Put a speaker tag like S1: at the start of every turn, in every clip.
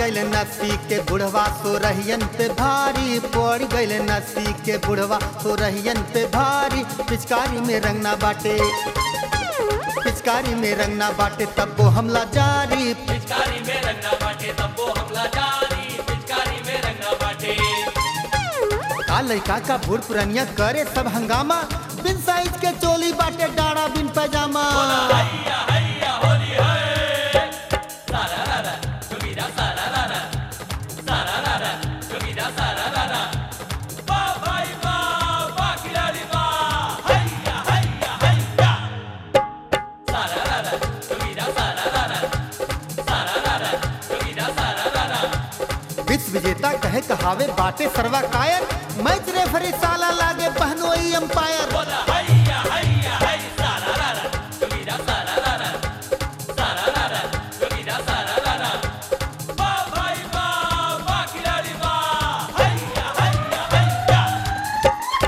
S1: गइल नसी के बुढ़वा सो रहियन पे भारी पड़ गइल नसी के बुढ़वा सो रहियन पे भारी पिचकारी में रंगना बाटे पिचकारी में रंगना बाटे तब वो हमला जारी
S2: पिचकारी में रंगा बाटे तब्बो हमला जारी पिचकारी में रंगा बाटे
S1: का लड़का का बूढ़ पुरनिया करे सब हंगामा बिन साइज के चोली बाटे डाड़ा बिन पैजामा
S2: हैया हैया होली है सारा रारा कबीरा सारा रारा सारा रारा कबीरा सारा रारा वाह भाई वाह वाह खिलाड़ी वाह हैया हैया हैया सारा रारा कबीरा सारा रारा सारा रारा कबीरा सारा रारा
S1: विश्व विजेता कहे कहावे बाटे सर्वा कायर मैच रेफरी साला लागे बहनोई अंपायर
S2: बोला हैया हैया है सारा रारा कबीरा सारा रारा सारा रारा कबीरा सारा रारा वाह भाई वाह वाह खिलाड़ी वाह हैया हैया हैया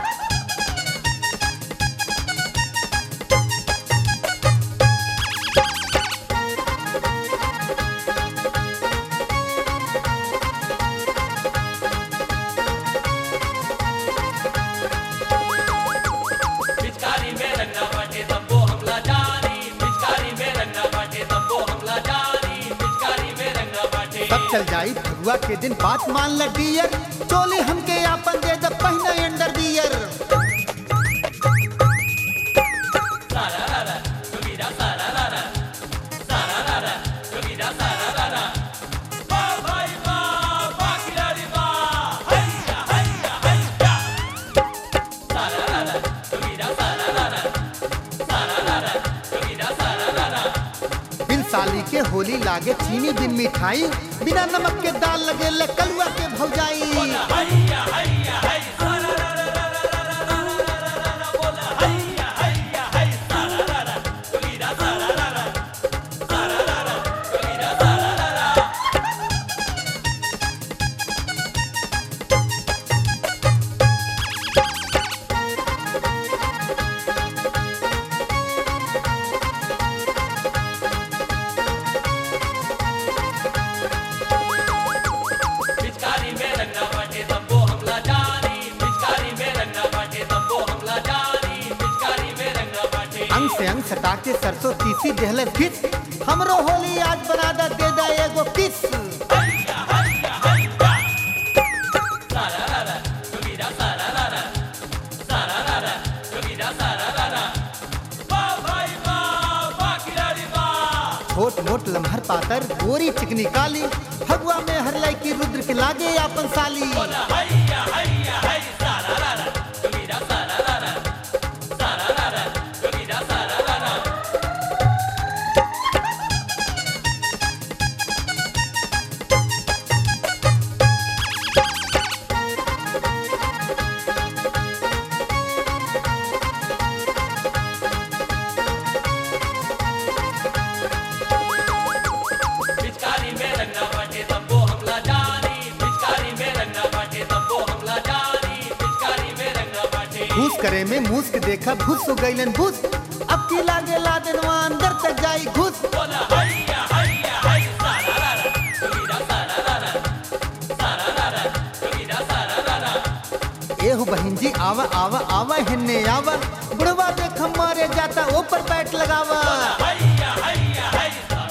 S2: पिचकारी में रंगा बाटे तब्बो हमला जारी पिचकारी में रंगा बाटे तब्बो हमला जारी पिचकारी में रंगा बाटे
S1: सब चल जाई फगुआ के दिन बात मान ल डियर चोली हमके आपन दे द पहिना अंडर बियर
S2: सारा रारा कबीरा सारा रारा सारा रारा कबीरा सारा रारा वाह भाई वाह वाह खिलाड़ी वाह हैया हैया हैया सारा रारा कबीरा सारा रारा सारा रारा कबीरा सारा रारा
S1: बिन साली के होली लागे चीनी बिन मिठाई बिना नमक के दाल लगे ले कलुआ के भौजाई
S2: बोला हैया हैया है सारा रारा रारा रारा रारा रारा रारा बोला हैया हैया है सारा रारा कबीरा सारा रारा सारा रारा कबीरा सारा रारा पिचकारी में रंगा बाटे तब्बो हमला जारी पिचकारी में रंगा बाटे तब्बो हमला जारी पिचकारी में रंगा बाटे
S1: अंग से अंग सटा के सरसों तीसी देहले फिस हमरो होली आज बना द दे द एगो किस
S2: हैया हैया हैया सारा रारा कबीरा सारा रारा सारा रारा कबीरा सारा रारा वाह भाई वाह वाह खिलाड़ी वाह
S1: छोट मोट लम्हर पातर गोरी चिकनी काली फगुआ में हर लड़की रुद्र के लागे आपन साली
S2: बोला हैया हैया है सारा रारा कबीरा सारा रारा सारा रारा कबीरा सारा रारा पिचकारी में रंगा बाटे तब्बो हमला जारी पिचकारी में रंगा बाटे तब्बो हमला जारी पिचकारी में रंगा बाटे
S1: घूस करे में मूस के देखा घुस हो गईलन घुस अब की लागे ला देनवा अंदर तक जाई घुस
S2: बोला हैया हैया है सारा रारा कबीरा सारा रारा सारा रारा कबीरा सारा रारा
S1: एहु बहन जी आवा आवा आवा हिन्ने आवा बुढ़वा देख मारे जाता ऊपर बैठ लगावा
S2: हैया हैया है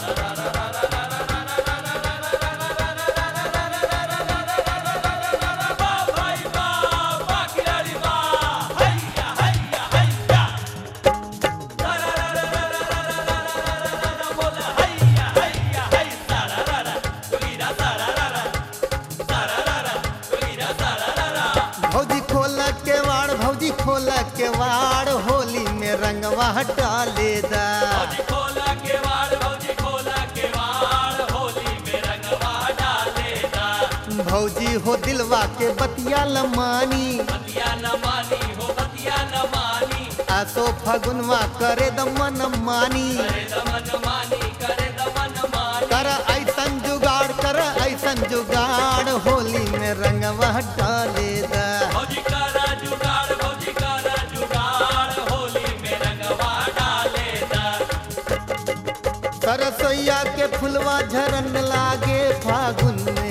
S2: वाह भाई वाह वाह खिलाड़ी वाह हैया हैया हैया सारा रारा रारा रारा रारा रारा रारा बोला हैया हैया है सारा रारा कबीरा सारा रारा सारा रारा कबीरा सारा रारा
S1: भौजी खोल के वाड़ भौजी खोल के वाड़ होली में रंगवा हटा ले दा
S2: भौजी खोला केवाड़ भौजी खोला केवाड़ होली में रंगवा डालेगा
S1: भौजी हो दिलवा के बतिया लमानी
S2: बतिया न मानी हो बतिया न मानी
S1: आसो फगुनवा करे दमन मानी
S2: करे दमन मानी करे दमन मानी
S1: कर ऐसन जुगाड़ कर ऐसन जुगाड़ होली में रंगवा हटा ले दा
S2: भौजी करा जुगाड़ भौजी करा जुगाड़ होली में रंगवा डालेगा
S1: सरसोईया के फुलवा झरन लागे फागुन में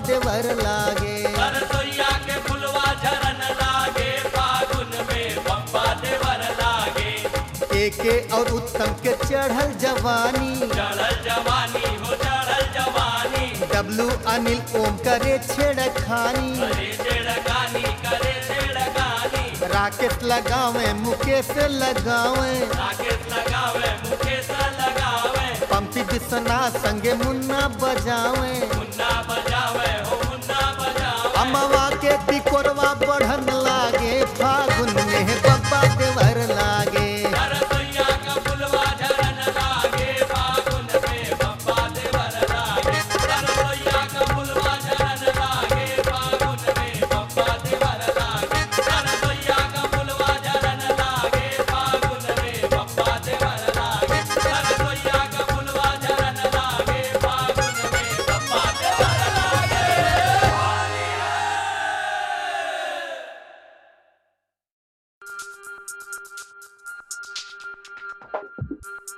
S1: देवर लागे
S2: सरसोईया के फुलवा झरन लागे फागुन में बप्पा देवर लागे
S1: एके और उत्तम के चढ़ल जवानी
S2: चढ़ल जवानी हो चढ़ल जवानी
S1: डब्लू अनिल ओम करे छेड़खानी
S2: करे छेड़खानी करे छेड़खानी
S1: राकेश लगावे मुकेश लगावे
S2: राकेश लगावे मुकेश लगावे
S1: पंपी विश्वनाथ संगे मुन्ना बजावे
S2: मुन्ना बजावे हो मुन्ना बजावे
S1: अमवा के तिकोरवा बढ़न लागे फागुन में बब्बा देवर लागे
S2: सरसोईया का फुलवा झरन लागे फागुन में बप्पा देवर लागे सरसोईया का फुलवा झरन लागे फागुन में बप्पा देवर लागे सरसोईया का फुलवा झरन लागे फागुन में बप्पा देवर लागे सरसोईया का फुलवा झरन लागे फागुन में बप्पा देवर लागे